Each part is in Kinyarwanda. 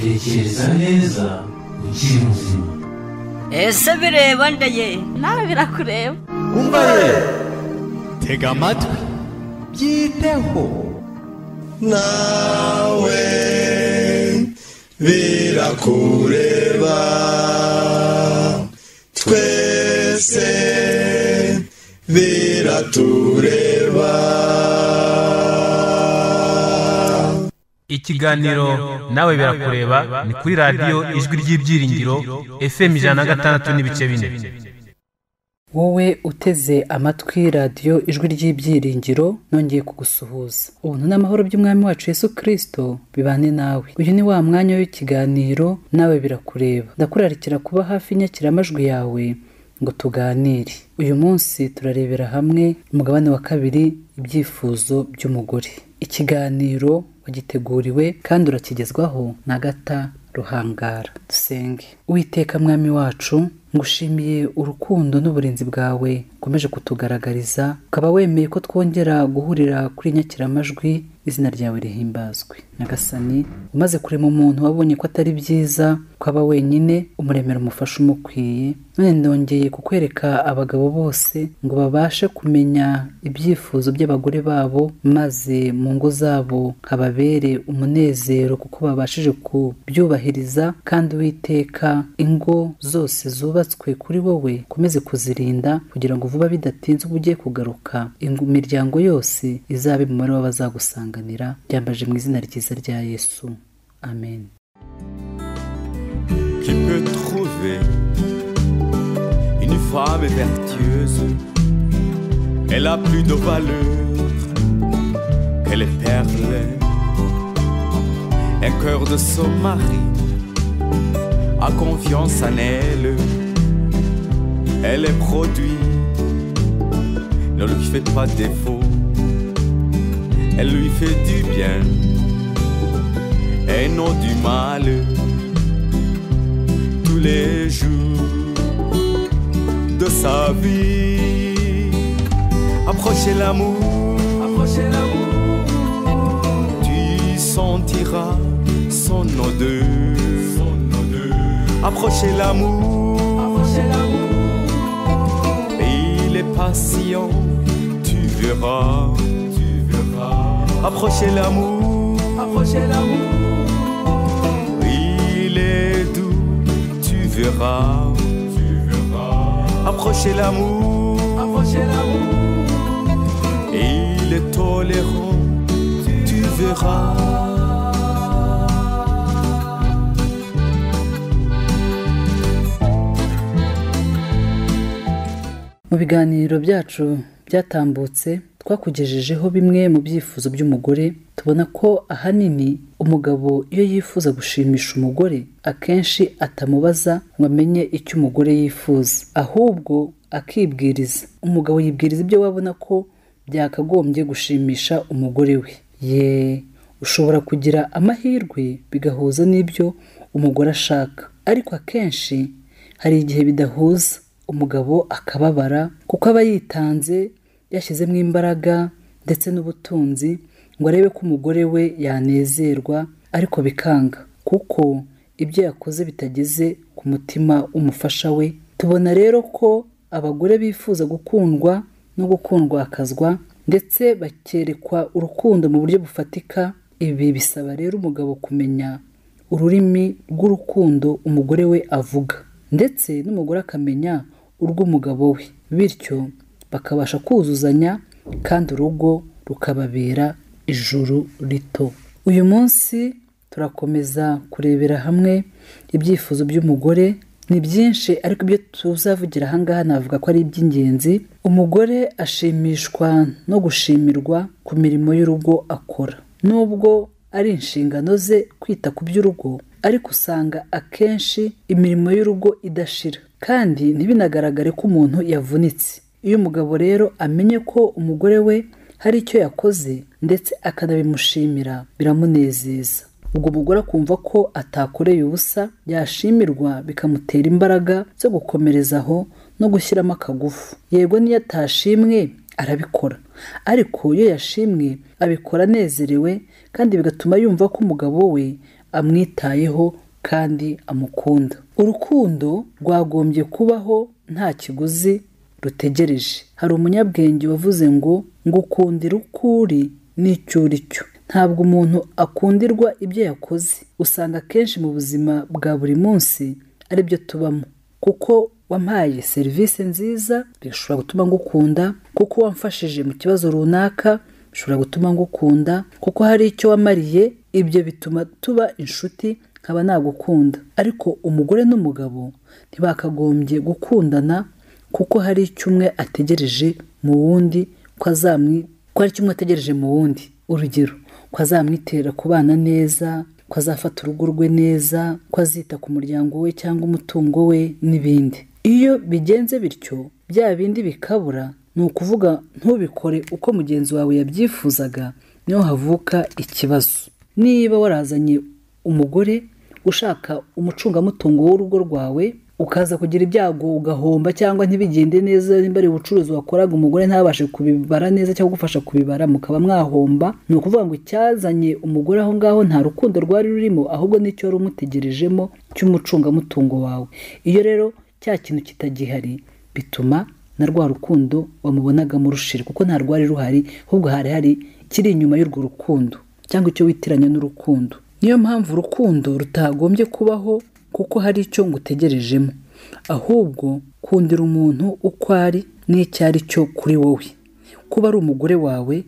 tekereza neza ukiri muzima ese bireba ndeye nawe birakureba umva ye tega amatwi byiteho nawe birakureba twese biratureba ikiganiro nawe birakureba ni kuri radiyo ijwi ry'ibyiringiro fm ijana na gatandatu n'ibice bine wowe uteze amatwi radiyo ijwi ry'ibyiringiro nongeye kugusuhuza ubuntu n'amahoro by'umwami wacu yesu kirisito bibane nawe uyu ni wa mwanya w'ikiganiro nawe birakureba ndakurarikira kuba hafi y'inyakiramajwi yawe ngo tuganire uyu munsi turarebera hamwe umugabane wa kabiri ibyifuzo by'umugore ikiganiro wagiteguriwe kandi urakigezwaho na gata ruhangara dusenge uwiteka mwami wacu ngushimiye urukundo n'uburinzi bwawe ukomeje kutugaragariza ukaba wemeye ko twongera guhurira kuri inyakiramajwi izina ryawe rihimbazwe nyagasani umaze kurema umuntu wabonye ko atari byiza ukaba wenyine umuremera umufasha umukwiye none ndongeye kukwereka abagabo bose ngo babashe kumenya ibyifuzo by'abagore babo maze mu ngo zabo hababere umunezero kuko babashije kubyubahiriza kandi witeka ingo zose zubatswe kuri wowe ukomeze kuzirinda kugira ngo vuba bidatinze ubwo ugiye kugaruka ingo- imiryango yose izabe mu mubare w'abazagusanganira byambaje mu izina ryiza rya yesu amen qui peut trouver une femme vertueuse. Elle a plus de valeur que les perles. Un cœur de son mari a confiance en elle. Elle est produit, ne lui fait pas défaut. Elle lui fait du bien et non du mal tous les jours de sa vie. Approchez l'amour, approchez l'amour. Tu sentiras son odeur, Approchez l'amour, Et il est patient, tu verras, tu verras. Approchez l'amour, approchez l'amour. Il est doux, tu verras, tu verras. Approchez l'amour, approchez l'amour. Il est tolérant, tu verras. mu biganiro byacu byatambutse twakugejejeho bimwe mu byifuzo by'umugore tubona ko ahanini umugabo iyo yifuza gushimisha umugore akenshi atamubaza ngo amenye icyo umugore yifuza ahubwo akibwiriza umugabo yibwiriza ibyo we abona ko byakagombye gushimisha umugore we ye ushobora kugira amahirwe bigahuza n'ibyo umugore ashaka ariko akenshi hari igihe bidahuza umugabo akababara kuko aba yitanze yashyizemo imbaraga ndetse n'ubutunzi ngo arebe ko umugore we yanezerwa ariko bikanga kuko ibyo yakoze bitageze ku mutima w'umufasha we tubona rero ko abagore bifuza gukundwa no gukundwakazwa ndetse bakerekwa urukundo mu buryo bufatika ibi bisaba rero umugabo kumenya ururimi rw'urukundo umugore we avuga ndetse n'umugore akamenya urw'umugabo we bityo bakabasha kuzuzanya kandi urugo rukababera ijuru rito uyu munsi turakomeza kurebera hamwe ibyifuzo by'umugore ni byinshi ariko ibyo tuzavugira ahangaha navuga ko ari iby'ingenzi umugore ashimishwa no gushimirwa ku mirimo y'urugo akora nubwo ari inshingano ze kwita ku by'urugo ariko usanga akenshi imirimo y'urugo idashira kandi ntibinagaragare ko umuntu yavunitse iyo umugabo rero amenye ko umugore we hari icyo yakoze ndetse akanabimushimira biramunezeza ubwo umugore akumva ko atakoreye ubusa yashimirwa bikamutera imbaraga zo gukomereza aho no gushyiramo akagufu yego n'iyo atashimwe arabikora ariko iyo yashimwe abikora anezerewe kandi bigatuma yumva ko umugabo we amwitayeho kandi amukunda urukundo rwagombye kubaho nta kiguzi rutegereje hari umunyabwenge wavuze ngo ngukundira uko uri n'icyo uri cyo ntabwo umuntu akundirwa ibyo yakoze usanga akenshi mu buzima bwa buri munsi ari byo tubamo kuko wampaye serivisi nziza bishobora gutuma ngukunda kuko wamfashije mu kibazo runaka bishobora gutuma ngukunda kuko hari icyo wamariye ibyo bituma tuba inshuti nkaba nagukunda ariko umugore n'umugabo ntibakagombye gukundana kuko hari icyo umwe ategereje mu wundi ko azamwi ko hari icyo umwe ategereje mu wundi urugero ko azamwitera kubana neza ko azafata urugo rwe neza ko azita ku muryango we cyangwa umutungo we n'ibindi iyo bigenze bityo bya bindi bikabura ni ukuvuga ntubikore uko mugenzi wawe yabyifuzaga niho havuka ikibazo niba warazanye umugore ushaka umucungamutungo w'urugo rwawe ukaza kugira ibyago ugahomba cyangwa ntibigende neza nimba ari ubucuruzi wakoraga umugore ntabashe kubibara neza cyangwa kugufasha kubibara mukaba mwahomba ni ukuvuga ngo icyazanye umugore aho ngaho nta rukundo rwari rurimo ahubwo n'icyo wari umutegerejemo cy'umucungamutungo wawe iyo rero cya kintu kitagihari bituma na rwa rukundo wamubonagamo rushira kuko nta rwari ruhari ahubwo hari hari kiri inyuma y'urwo rukundo cyangwa icyo witiranya n'urukundo niyo mpamvu urukundo rutagombye kubaho kuko hari icyo ngutegerejemo ahubwo kundira umuntu uko ari n'icyo ari cyo kuri wowe kuba ari umugore wawe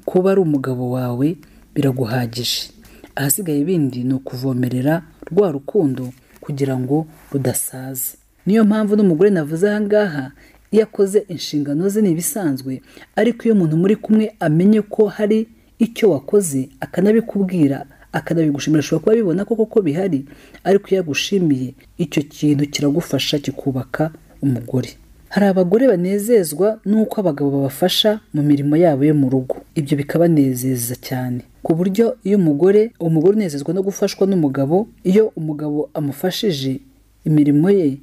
kuba ari umugabo wawe biraguhagije ahasigaye ibindi ni ukuvomerera rwa rukundo kugira ngo rudasaza niyo mpamvu n'umugore navuze aha ngaha iyo akoze inshingano ze ni ibisanzwe ariko iyo umuntu muri kumwe amenye ko hari icyo wakoze akanabikubwira akanabigushimira ashobora kuba abibona ko koko bihari ariko iyo agushimiye icyo kintu kiragufasha kikubaka umugore hari abagore banezezwa n'uko abagabo babafasha mu mirimo yabo yo mu rugo ibyo bikabanezeza cyane ku buryo iyo umugore umugore unezezwa no gufashwa n'umugabo iyo umugabo amufashije imirimo ye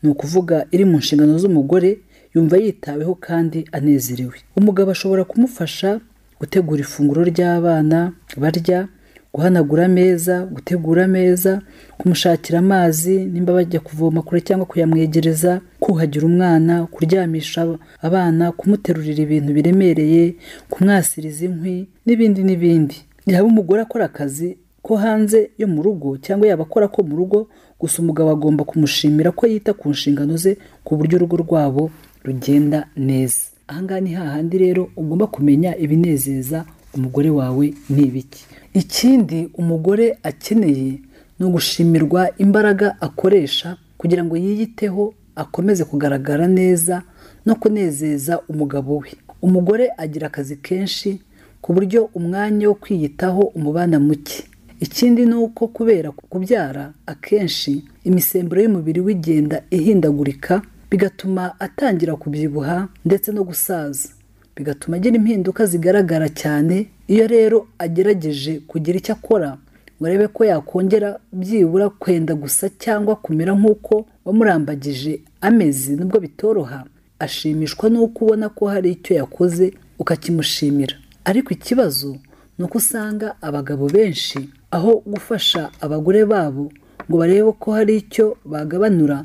ni ukuvuga iri mu nshingano z'umugore yumva yitaweho kandi anezerewe umugabo ashobora kumufasha gutegura ifunguro ry'abana barya guhanagura ameza gutegura ameza kumushakira amazi nimba bajya kuvoma kure cyangwa kuyamwegereza kuhagira umwana kuryamisha abana kumuterurira ibintu biremereye kumwasiriza inkwi n'ibindi n'ibindi yaba umugore akora akazi ko hanze yo mu rugo cyangwa yaba akora ko mu rugo gusa umugabo agomba kumushimira ko yita ku nshingano ze ku buryo urugo rwabo rugenda neza ahangaha ni hahandi rero ugomba kumenya ibinezeza umugore wawe ni ibiki ikindi umugore akeneye ni ugushimirwa imbaraga akoresha kugira ngo yiyiteho akomeze kugaragara neza no kunezeza umugabo we umugore agira akazi kenshi ku buryo umwanya wo kwiyitaho umubana muke ikindi ni uko kubera kubyara akenshi imisemburo y'umubiri w'igenda ihindagurika bigatuma atangira kubyibuha ndetse no gusaza bigatuma agira impinduka zigaragara cyane iyo rero agerageje kugira icyo akora ngo arebe ko yakongera byibura kwenda gusa cyangwa kumera nk'uko wamurambagije ameze nubwo bitoroha ashimishwa n'uko ubona ko hari icyo yakoze ukakimushimira ariko ikibazo ni uko usanga abagabo benshi aho gufasha abagore babo ngo barebe ko hari icyo bagabanura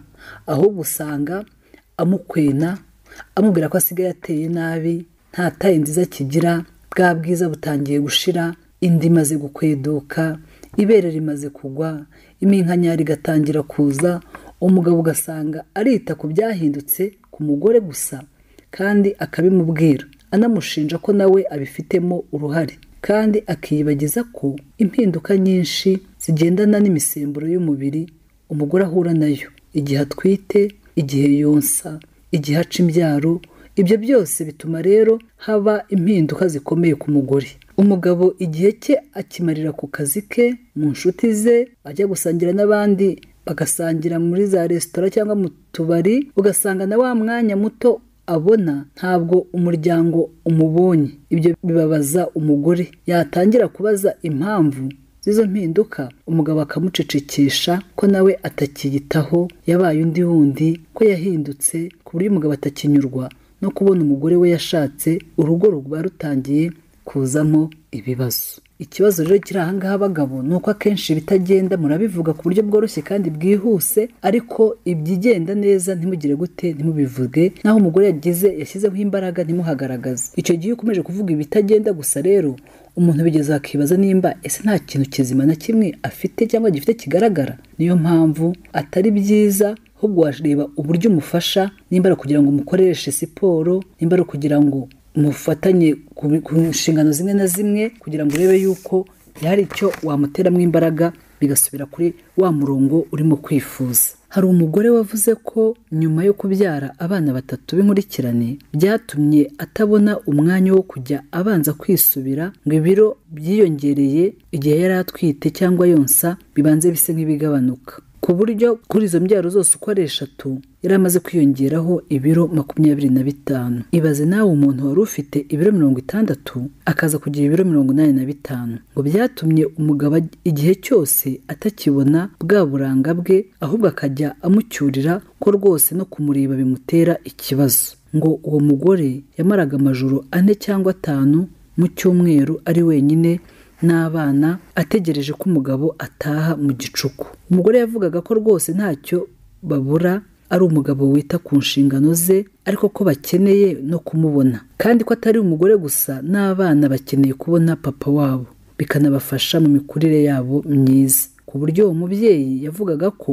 ahubwo usanga amukwena amubwira ko asigaye ateye nabi nta taye nziza kigira bwa bwiza butangiye gushira indi imaze gukweduka ibere rimaze kugwa iminkanyari igatangira kuza umugabo ugasanga arita ku byahindutse ku mugore gusa kandi akabimubwira anamushinja ko nawe abifitemo uruhare kandi akiyibagiza ko impinduka nyinshi zigendana n'imisemburo y'umubiri umugore ahura nayo igihe atwite igihe yonsa igihe aca imbyaro ibyo byose bituma rero haba impinduka zikomeye ku mugore umugabo igihe cye akimarira ku kazi ke mu nshuti ze ajya gusangira n'abandi bagasangira muri za resitora cyangwa mu tubari ugasanga na wa mwanya muto abona ntabwo umuryango umubonye ibyo bibabaza umugore yatangira kubaza impamvu z'izo mpinduka umugabo akamucecekesha ko nawe atakiyitaho yabaye undi wundi ko yahindutse ku buryo umugabo atakinyurwa no kubona umugore we yashatse urugo ruba rutangiye kuzamo ibibazo ikibazo rero kiri ahangaha abagabo ni uko akenshi ibitagenda murabivuga ku buryo bworoshye kandi bwihuse ariko ibyigenda neza ntimugire gute ntimubivuge naho umugore yagize yashyizeho imbaraga ntimuhagaragaze icyo gihe iyo ukomeje kuvuga ibitagenda gusa rero umuntu bigeze akibaza nimba ese nta kintu kizima na kimwe afite cyangwa gifite kigaragara niyo mpamvu atari byiza ahubwo wareba uburyo umufasha nimba ari ukugira ngo umukoreshe siporo nimba ari ukugira ngo mufatanye ku bi- ku nshingano zimwe na zimwe kugira ngo urebe yuko hari icyo wamuteramo imbaraga bigasubira kuri wa murongo urimo kwifuza hari umugore wavuze ko nyuma yo kubyara abana batatu b'inkurikirane byatumye atabona umwanya wo kujya abanza kwisubira ngo ibiro byiyongereye igihe yari atwite cyangwa yonsa bibanze bise nk'ibigabanuka ku buryo kuri izo mbyaro zose uko ari eshatu yari amaze kwiyongeraho ibiro makumyabiri na bitanu ibaze nawe umuntu wari ufite ibiro mirongo itandatu akaza kugira ibiro mirongo inani na bitanu ngo byatumye umugabo aj- igihe cyose atakibona bwa buranga bwe ahubwo akajya amucyurira ko rwose no kumureba bimutera ikibazo ngo uwo mugore yamaraga amajoro ane cyangwa atanu mu cyumweru ari wenyine n'abana ategereje ko umugabo ataha mu gicuku umugore yavugaga ko rwose ntacyo babura ari umugabo wita ku nshingano ze ariko ko bakeneye no kumubona kandi ko atari umugore gusa n'abana bakeneye kubona papa wabo bikanabafasha mu mikurire yabo myiza ku buryo uwo mubyeyi yavugaga ko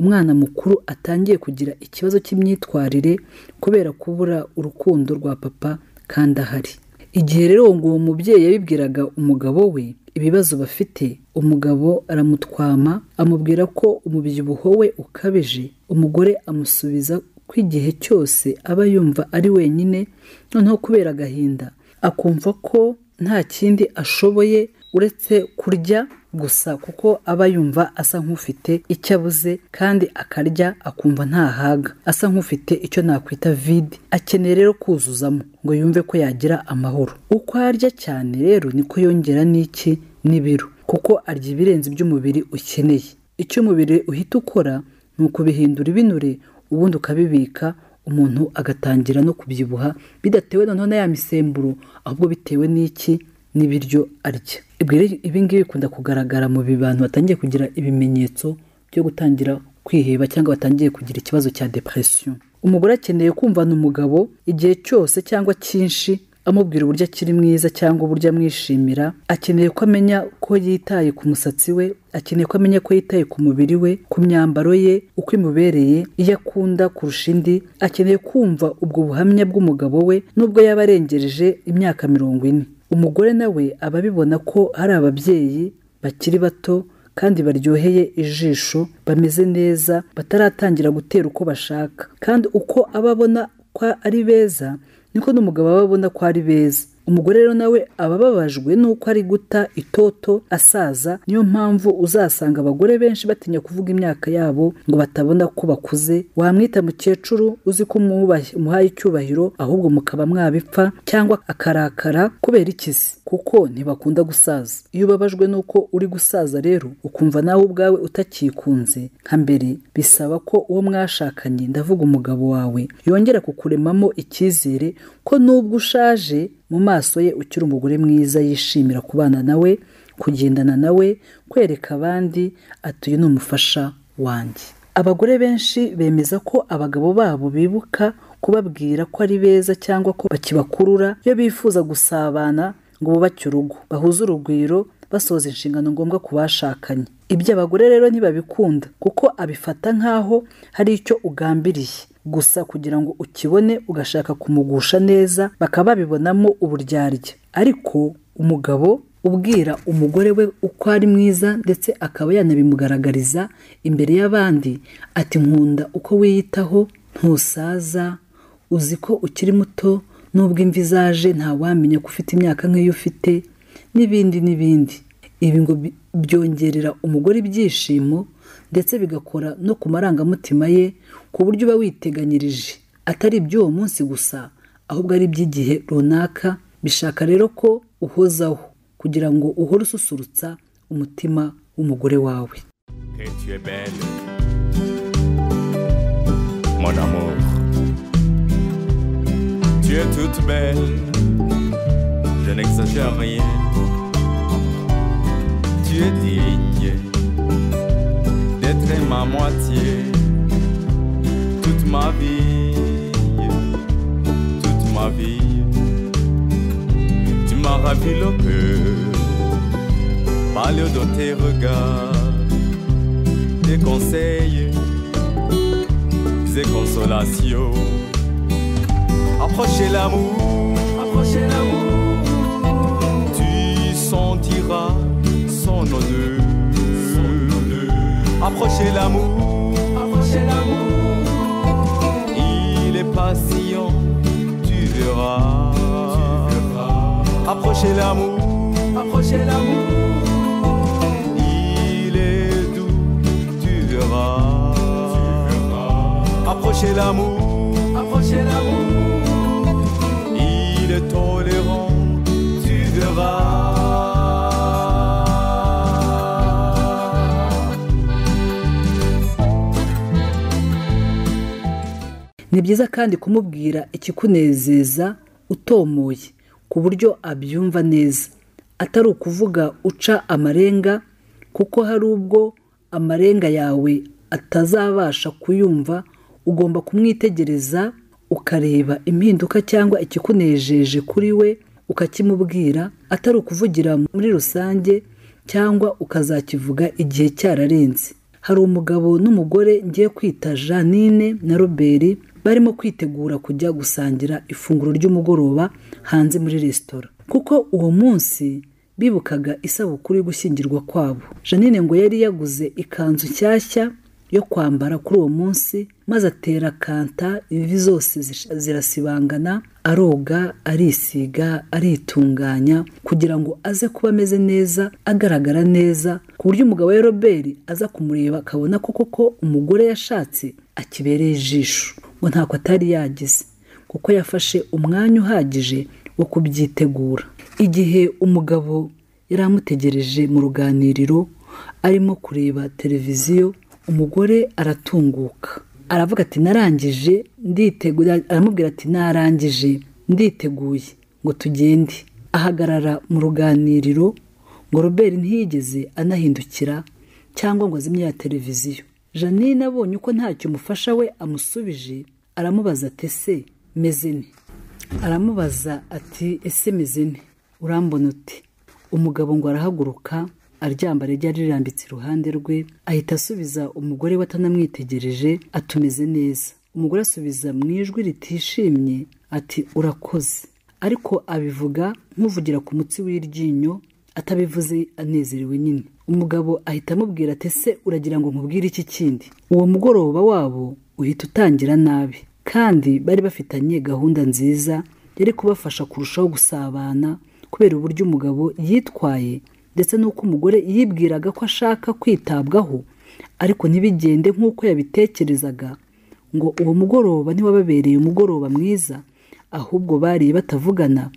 umwana mukuru atangiye kugira ikibazo cy'imyitwarire kubera kubura urukundo rwa papa kandi ahari igihe rero ngo uwo mubyeyi yabibwiraga umugabo we ibibazo bafite umugabo aramutwama amubwira ko umubyibuho we ukabije umugore amusubiza ko igihe cyose aba yumva ari wenyine noneho kubera agahinda akumva ko nta kindi ashoboye uretse kurya gusa kuko aba yumva asa nk'ufite icyo abuze kandi akarya akumva ntahaga asa nk'ufite icyo nakwita vide akeneye rero kuzuzamo ngo yumve ko yagira amahoro uko arya cyane rero niko yongera n'iki n'ibiro kuko arya ibirenze iby'umubiri ukeneye icyo umubiri uhita ukora ni ukubihindura ibinure ubundi ukabibika umuntu agatangira no kubyibuha bidatewe noneho na ya misemburo ahubwo bitewe n'iki n'ibiryo arya Ubwo rero ibi ngibi bikunda kugaragara mu bi- bantu batangiye kugira ibimenyetso byo gutangira kwiheba cyangwa batangiye kugira ikibazo cya depression umugore akeneye kumvana umugabo igihe cyose cyangwa cyinshi amubwira uburyo akiri mwiza cyangwa uburyo amwishimira akeneye ko amenya ko yitaye ku musatsi we akeneye ko amenya ko yitaye ku mubiri we ku myambaro ye uko imubereye iyo akunda kurusha indi akeneye kumva ubwo buhamya bw'umugabo we nubwo yaba arengereje imyaka mirongo ine umugore nawe aba abibona ko hari ababyeyi bakiri bato kandi baryoheye ijisho bameze neza bataratangira gutera uko bashaka kandi uko aba abona ko ari beza niko n'umugabo aba abona ko ari beza umugore rero nawe aba ababajwe n'uko ari guta itoto asaza niyo mpamvu uzasanga abagore benshi batinya kuvuga imyaka yabo ngo batabona ko bakuze wamwita mukecuru uzi ko umubahe- umuhaye icyubahiro ahubwo mukaba mwabipfa cyangwa akarakara kubera ikizi kuko ntibakunda gusaza iyo ubabajwe n'uko uri gusaza rero ukumva nawe ubwawe utakikunze nka mbere bisaba ko uwo mwashakanye ndavuga umugabo wawe yongera kukuremamo icyizere ko nubwo ushaje mu maso ye ukiri umugore mwiza yishimira kubana nawe kugendana nawe kwereka abandi ati uyu ni umufasha wanjye abagore benshi bemeza ko abagabo babo bibuka kubabwira ko ari beza cyangwa ko bakibakurura iyo bifuza gusabana ngo bubake urugo bahuze urugwiro basoza inshingano ngombwa ku bashakanye ibyo abagore rero ntibabikunda kuko abifata nk'aho hari icyo ugambiriye gusa kugira ngo ukibone ugashaka kumugusha neza bakaba babibonamo uburyarya ariko umugabo ubwira umugore we uko ari mwiza ndetse akaba yanabimugaragariza imbere y'abandi ati nkunda uko wiyitaho ntusaza uzi ko ukiri muto n'ubwo imvi zaje ntawamenya ko ufite imyaka nk'iyo ufite n'ibindi n'ibindi ibi ngo bi- byongerera umugore ibyishimo ndetse bigakora no ku marangamutima ye ku buryo uba witeganyirije atari iby'uwo munsi gusa ahubwo ari iby'igihe runaka bishaka rero ko uhozaho kugira ngo uhore ususurutsa umutima w'umugore wawe que tu es belle, mon amour. Tu es toute belle, je n'exagère rien. tu es digne d'être ma moitié toute ma vie, toute ma vie. Tu m'as ravi le cœur, parle de tes regards, des conseils, des consolations. Approchez l'amour, approchez l'amour tu sentiras son odeur. Approchez l'amour, Il est patient, tu verras. Approchez l'amour, Il est doux, tu verras. Approchez l'amour, il est tolérant, tu verras. ni byiza kandi kumubwira ikikunezeza utomoye ku buryo abyumva neza atari ukuvuga uca amarenga kuko hari ubwo amarenga yawe atazabasha kuyumva ugomba kumwitegereza ukareba impinduka cyangwa ikikunejeje kuri we ukakimubwira atari ukuvugira muri rusange cyangwa ukazakivuga igihe cyararenze hari umugabo n'umugore ngiye kwita janine na robert barimo kwitegura kujya gusangira ifunguro ry'umugoroba hanze muri resitora kuko uwo munsi bibukaga isabukuru yo gushyingirwa kwabo janine ngo yari yaguze ikanzu nshyashya yo kwambara kuri uwo munsi maze atera kanta ivi zose zish- zirasibangana aroga arisiga aritunganya kugira ngo aze kuba ameze neza agaragara neza ku buryo umugabo we robert aza kumureba akabona ko koko umugore yashatse akibereye ijisho ngo ntako atari yagize kuko yafashe umwanya uhagije wo kubyitegura igihe umugabo yari amutegereje mu ruganiriro arimo kureba televiziyo umugore aratunguka aravuga ati narangije nditeguye aramubwira ati narangije nditeguye ngo tugende ahagarara mu ruganiriro ngo robert ntiyigeze anahindukira cyangwa ngo azimye ya televiziyo janine abonye uko ntacyo umufasha we amusubije aramubaza ati ese meze nte aramubaza ati ese meze nte urambona uti umugabo ngo arahaguruka aryambara ryari rirambitse iruhande rwe ahita asubiza umugore we atanamwitegereje atumeze neza umugore asubiza mu ijwi ritishimye ati urakoze ariko abivuga nk'uvugira ku mutsi w'iryinyo atabivuze anezerewe nyine umugabo ahita amubwira ati ese uragira ngo nkubwire iki kindi uwo mugoroba wabo uhita utangira nabi kandi bari bafitanye gahunda nziza yari kubafasha kurushaho gusabana kubera uburyo umugabo yitwaye ndetse n'uko umugore yibwiraga ko ashaka kwitabwaho ariko ntibigende nk'uko yabitekerezaga ngo uwo mugoroba ntiwababereye umugoroba mwiza ahubwo bariye batavugana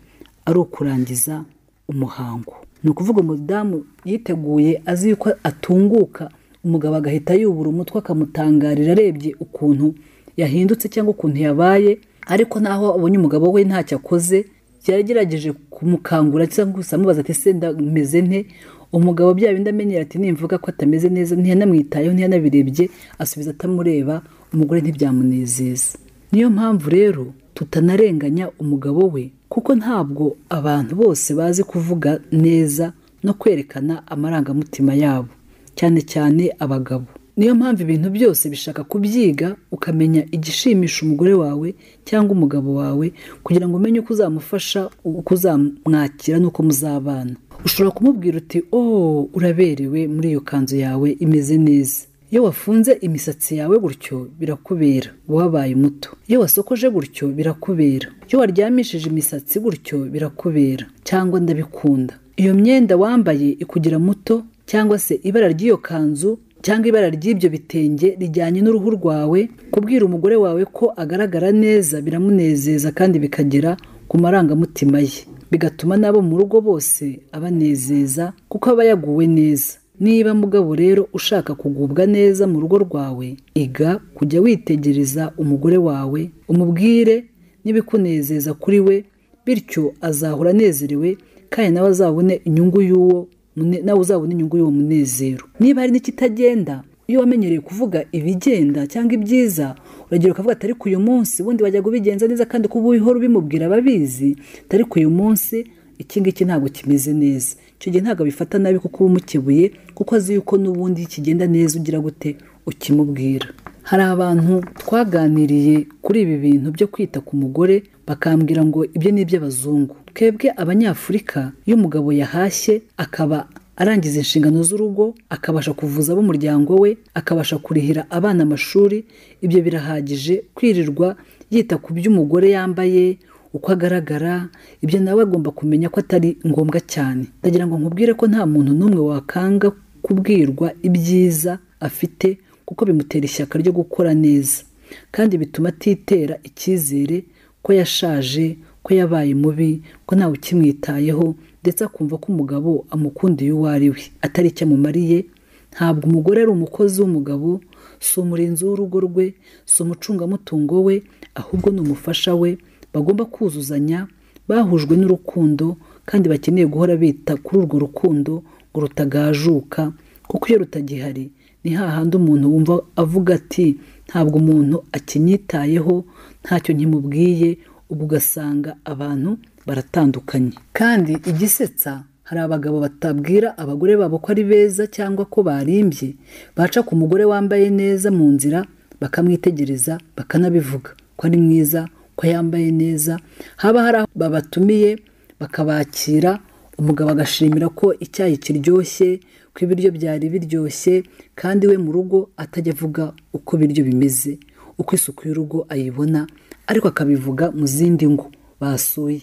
ari ukurangiza umuhango ni ukuvuga umudamu yiteguye azi yuko atunguka umugabo agahita yubura umutwe akamutangarira arebye ukuntu yahindutse cyangwa ukuntu yabaye ariko naho abonye umugabo we ntacyo akoze yagerageje kumukangura cyangwa gusa amubaza ati se ndameze nte umugabo bya bindi amenyera ati nimvuga ko atameze neza ntiyanamwitayeho ntiyanabirebye asubiza atamureba umugore ntibyamunezeza niyo mpamvu rero tutanarenganya umugabo we kuko ntabwo abantu bose bazi kuvuga neza no kwerekana amarangamutima yabo cyane cyane abagabo niyo mpamvu ibintu byose bishaka kubyiga ukamenya igishimisha umugore wawe cyangwa umugabo wawe kugira ngo umenye uko uzamufasha uko uzamwakira n'uko muzabana ushobora kumubwira uti oh uraberewe muri iyo kanzu yawe imeze neza iyo wafunze imisatsi yawe gutyo birakubera uba wabaye muto iyo wasokoje gutyo birakubera iyo waryamishije imisatsi gutyo birakubera cyangwa ndabikunda iyo myenda wambaye ikugira muto cyangwa se ibara ry'iyo kanzu cyangwa ibara ry'ibyo bitenge rijyanye n'uruhu rwawe kubwira umugore wawe ko agaragara neza biramunezeza kandi bikagera ku marangamutima ye bigatuma n'abo mu rugo bose abanezeza kuko aba yaguwe neza niba mugabo rero ushaka kugubwa neza mu rugo rwawe iga kujya witegereza umugore wawe umubwire n'ibikunezeza kuri we bityo azahora anezerewe kandi nawe azabone inyungu y'uwo mune- nawe uzabona inyungu y'uwo munezero niba hari n'ikitagenda iyo wamenyereye kuvuga ibigenda cyangwa ibyiza uragira ukavuga atari ku uyu munsi ubundi wajya kubigenza neza kandi kuba uhora ubimubwira ababizi atari ku uyu munsi iki ngiki ntabwo kimeze neza icyo gihe ntabwo abifata nabi kuko uba umukebuye kuko azi yuko n'ubundi kigenda neza ugira gute ukimubwira hari abantu twaganiriye kuri ibi bintu byo kwita ku mugore bakambwira ngo ibyo ni iby'abazungu twebwe abanyafurika iyo umugabo yahashye akaba arangiza inshingano z'urugo akabasha kuvuza ab'umuryango we akabasha kurihira abana amashuri ibyo birahagije kwirirwa yita ku by'umugore yambaye uko agaragara ibyo nawe agomba kumenya ko atari ngombwa cyane ndagira ngo nkubwire ko nta muntu n'umwe wakanga kubwirwa ibyiza afite kuko bimutera ishyaka ryo gukora neza kandi bituma atitera icyizere ko yashaje ko yabaye mubi ko ntawe ukimwitayeho ndetse akumva ko umugabo amukundiye uwo ari we atari icyo amumariye ntabwo umugore ari umukozi w'umugabo si umurinzi w'urugo rwe si umucungamutungo we ahubwo ni umufasha we bagomba kuzuzanya bahujwe n'urukundo kandi bakeneye guhora bita kuri urwo rukundo ngo rutagajuka kuko iyo rutagihari ni hahandi umuntu wumva avuga ati ntabwo umuntu akinyitayeho ntacyo nkimubwiye ubwo ugasanga abantu baratandukanye kandi igisetsa hari abagabo batabwira abagore babo ko ari beza cyangwa ko barimbye baca ku mugore wambaye neza mu nzira bakamwitegereza bakanabivuga ko ari mwiza ko yambaye neza haba hari aho babatumiye bakabakira umugabo agashimira ko icyayi kiryoshye ko ibiryo byari biryoshye kandi we mu rugo atajya avuga uko ibiryo bimeze uko isuku y'urugo ayibona ariko akabivuga mu zindi ngo basuye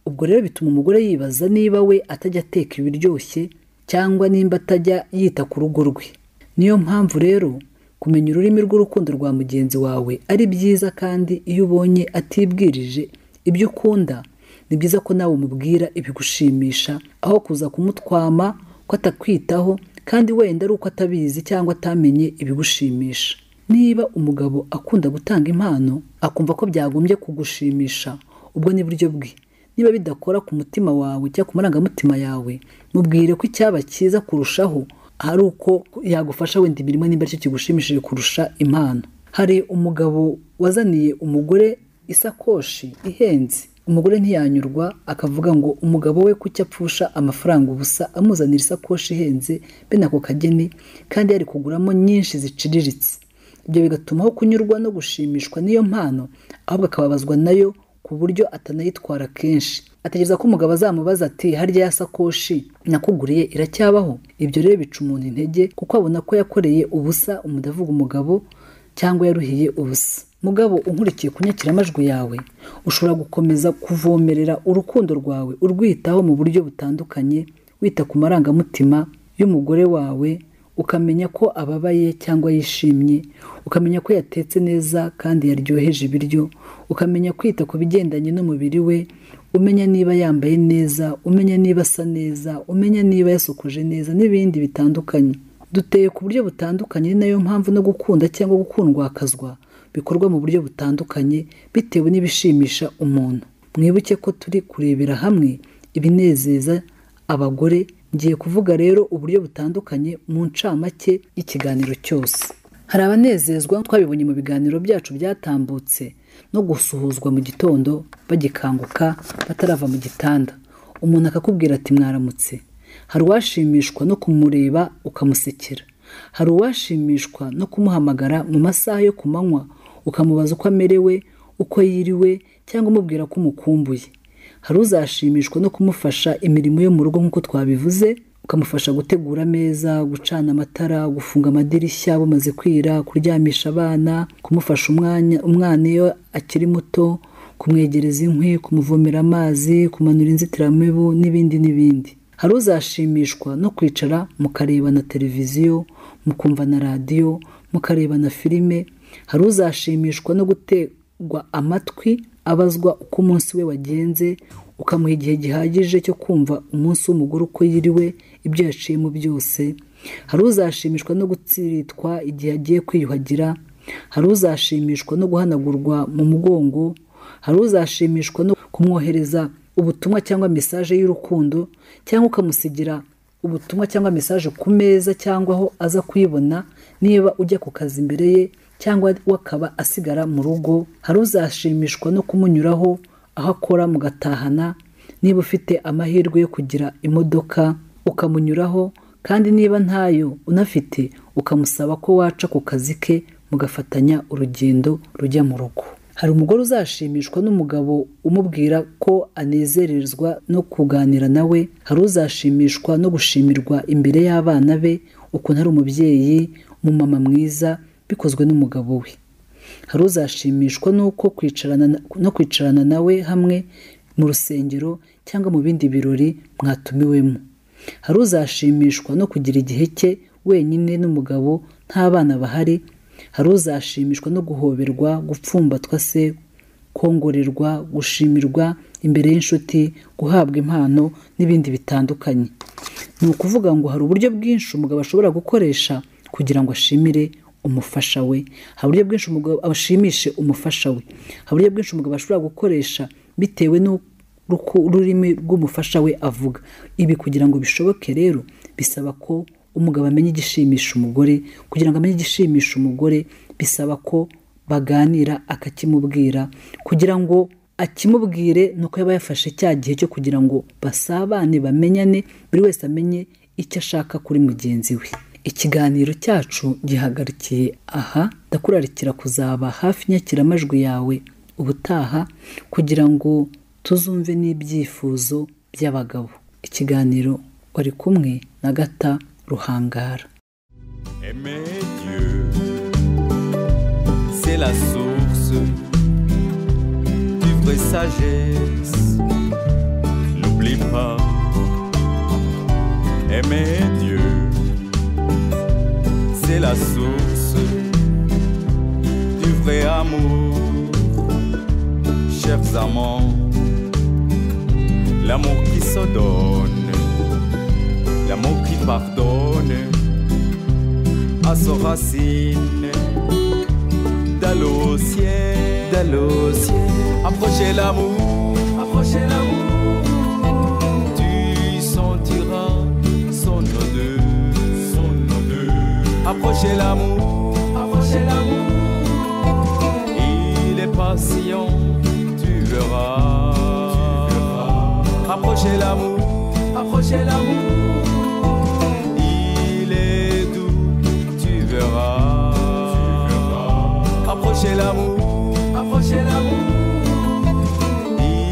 ubwo rero bituma umugore yibaza niba we atajya ateka ibiryoshye cyangwa nimba atajya yita ku rugo rwe niyo mpamvu rero kumenya ururimi rw'urukundo rwa mugenzi wawe ari byiza kandi iyo ubonye atibwirije ibyo ukunda ni byiza ko nawe umubwira ibigushimisha aho kuza kumutwama ko atakwitaho kandi wenda ari uko atabizi cyangwa atamenye ibigushimisha niba umugabo akunda gutanga impano akumva ko byagombye kugushimisha ubwo ni buryo bwe niba bidakora ku mutima wawe cyangwa ku marangamutima yawe mubwire ko icyaba cyiza kurushaho hari uko yagufasha wenda imirimo nimba aricyo kigushimishije kurusha impano hari umugabo wazaniye umugore isakoshi ihenze umugore ntiyanyurwa akavuga ngo umugabo we kuki apfusha amafaranga ubusa amuzanira isakoshi ihenze bene ako kageni kandi yari kuguramo nyinshi ziciriritse ibyo bigatuma aho kunyurwa no gushimishwa n'iyo mpano ahubwo akababazwa nayo ku buryo atanayitwara kenshi ategereza ko umugabo azamubaza ati harya ya sakoshi nakuguriye iracyabaho ibyo rero bica umuntu intege kuko abona ko yakoreye ubusa umudavuga umugabo cyangwa yaruhiye ubusa mugabo unkurikiye ku nyakiramajwi yawe ushobora gukomeza kuvomerera urukundo rwawe urwitaho mu buryo butandukanye wita ku marangamutima y'umugore wawe ukamenya ko ababaye cyangwa yishimye ukamenya ko yatetse neza kandi yaryoheje ibiryo ukamenya kwita ku bigendanye n'umubiri we umenya niba yambaye neza umenya niba asa neza umenya niba yasokoje neza n'ibindi bitandukanye duteye ku buryo butandukanye ni nayo mpamvu no gukunda cyangwa gukundwakazwa bikorwa mu buryo butandukanye bitewe n'ibishimisha umuntu mwibuke ko turi kurebera hamwe ibinezeza abagore ngiye kuvuga rero uburyo butandukanye mu ncamake y'ikiganiro cyose hari abanezezwa twabibonye mu biganiro byacu byatambutse no gusuhuzwa mu gitondo bagikanguka batarava mu gitanda umuntu akakubwira ati mwaramutse hari uwashimishwa no kumureba ukamusekera hari uwashimishwa no kumuhamagara mu masaha yo ku manywa ukamubaza uko amerewe uko yiriwe cyangwa umubwira ko umukumbuye hari uzashimishwa no kumufasha imirimo yo mu rugo nk'uko twabivuze ukamufasha gutegura ameza gucana amatara gufunga amadirishya bumaze kwira kuryamisha abana kumufasha umwanya umwana iyo akiri muto kumwegereza inkwi kumuvomera amazi kumanura inzitiramibu n'ibindi n'ibindi hari uzashimishwa no kwicara mukareba na televiziyo mukumva na radiyo mukareba na filime hari uzashimishwa no gutegwa amatwi abazwa uko umunsi we wagenze ukamuha igihe gihagije cyo kumva umunsi w'umugore uko yiriwe ibyo yaciyemo byose hari uzashimishwa no gutsiritwa igihe agiye kwiyuhagira hari uzashimishwa no guhanagurwa mu mugongo hari uzashimishwa no kumwohereza ubutumwa cyangwa mesaje y'urukundo cyangwa ukamusigira ubutumwa cyangwa mesaje ku meza cyangwa aho aza kuyibona niba ujya ku kazi imbere ye cyangwa we akaba asigara mu rugo hari uzashimishwa no kumunyuraho aho akora mugatahana niba ufite amahirwe yo kugira imodoka ukamunyuraho kandi niba ntayo unafite ukamusaba ko waca ku kazi ke mugafatanya urugendo rujya mu rugo hari umugore uzashimishwa n'umugabo umubwira ko anezerezwa no kuganira nawe hari uzashimishwa no gushimirwa imbere y'abana be ukuntu ari umubyeyi umumama mwiza bikozwe n'umugabo we hari uzashimishwa n'uko kwicarana na- no kwicarana nawe hamwe mu rusengero cyangwa mu bindi birori mwatumiwemo hari uzashimishwa no kugira igihe cye wenyine n'umugabo nta bana bahari hari uzashimishwa no guhoberwa gupfumbatwa se kongorerwa gushimirwa imbere y'inshuti guhabwa impano n'ibindi bitandukanye ni ukuvuga ngo hari uburyo bwinshi umugabo ashobora gukoresha kugira ngo ashimire umufasha we hari uburyo bwinshi umugabo ashimishe umufasha we hari uburyo bwinshi umugabo ashobora gukoresha bitewe n'uko ruku- ururimi rw'umufasha we avuga ibi kugira ngo bishoboke rero bisaba ko umugabo amenya igishimisha umugore kugira ngo amenye igishimisha umugore bisaba ko baganira akakimubwira kugira ngo akimubwire ni uko yaba yafashe cya gihe cyo kugira ngo basabane bamenyane buri wese amenye icyo ashaka kuri mugenzi we ikiganiro cyacu gihagarikiye aha ndakurarikira kuzaba hafi inyakiramajwi yawe ubutaha kugira ngo tuzumve n'ibyifuzo by'abagabo ikiganiro wari kumwe na gata ruhangara Aimer Dieu, c'est la source du vraie sagesse. N'oublie pas, aimer Dieu, c'est la source du vrai amour. Chers amants, l'amour qui se donne, l'amour qui pardonne à ses racines. D'aller au ciel, d'aller au ciel. Approchez l'amour, approchez l'amour. Tu sentiras son odeur, son odeur. Approchez l'amour, approchez l'amour. Il est patient, tu verras. Approchez l'amour, approchez l'amour. Il est doux, tu verras. Approchez l'amour, approchez l'amour.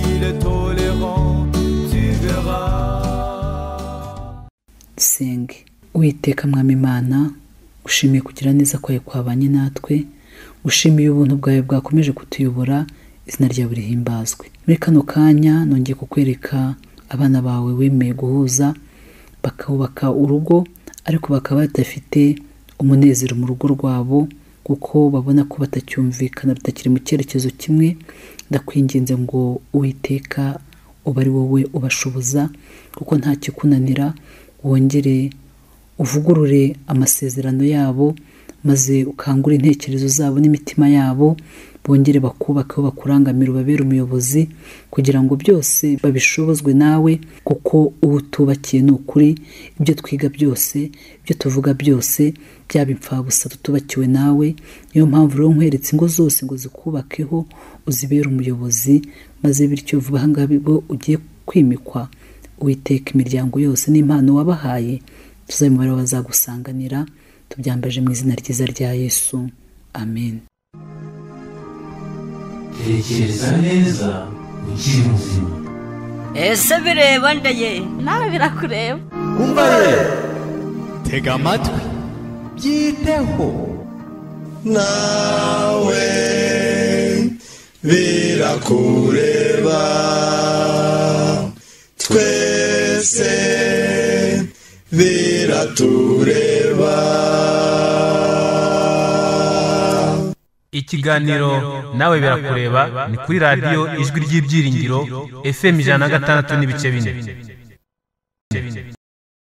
Il est tolérant, tu verras. senge uwiteka mwami imana ushimiye kugira neza kwawe kwabanye natwe ushimiye ubuntu bwawe bwakomeje kutuyobora izina ryawe rihimbazwe muri kano kanya nongeye kukwereka abana bawe wemeye guhuza bakubaka urugo ariko bakaba badafite umunezero mu rugo rwabo kuko babona ko batacyumvikana rutakiri mu cyerekezo kimwe ndakwinginze ngo uwiteka uba ari wowe ubashoboza kuko nta kikunanira wongere uvugurure amasezerano yabo maze ukangure intekerezo zabo n'imitima yabo bongere bakubake aho bakurangamira ubabere umuyobozi kugira ngo byose babishobozwe nawe kuko uwo utubakiye ni ukuri ibyo twiga byose ibyo tuvuga byose byaba imfabusa tutubakiwe nawe niyo mpamvu rero nkweretse ingo zose ngo zikubakeho uzibere umuyobozi maze bityo vuba aha ngaha ubwo ugiye kwimikwa witeka imiryango yose n'impano wabahaye tuzabimubare bazagusanganira tubyambaje mu izina ryiza rya yesu amen tekereza neza ukiri muzima ese bireba nda ye nawe birakureba Umva ye, tega amatwi byiteho nawe birakureba twese biratureba ikiganiro nawe birakureba ni kuri radiyo ijwi ry'ibyiringiro fm ijana na gatandatu n'ibice bine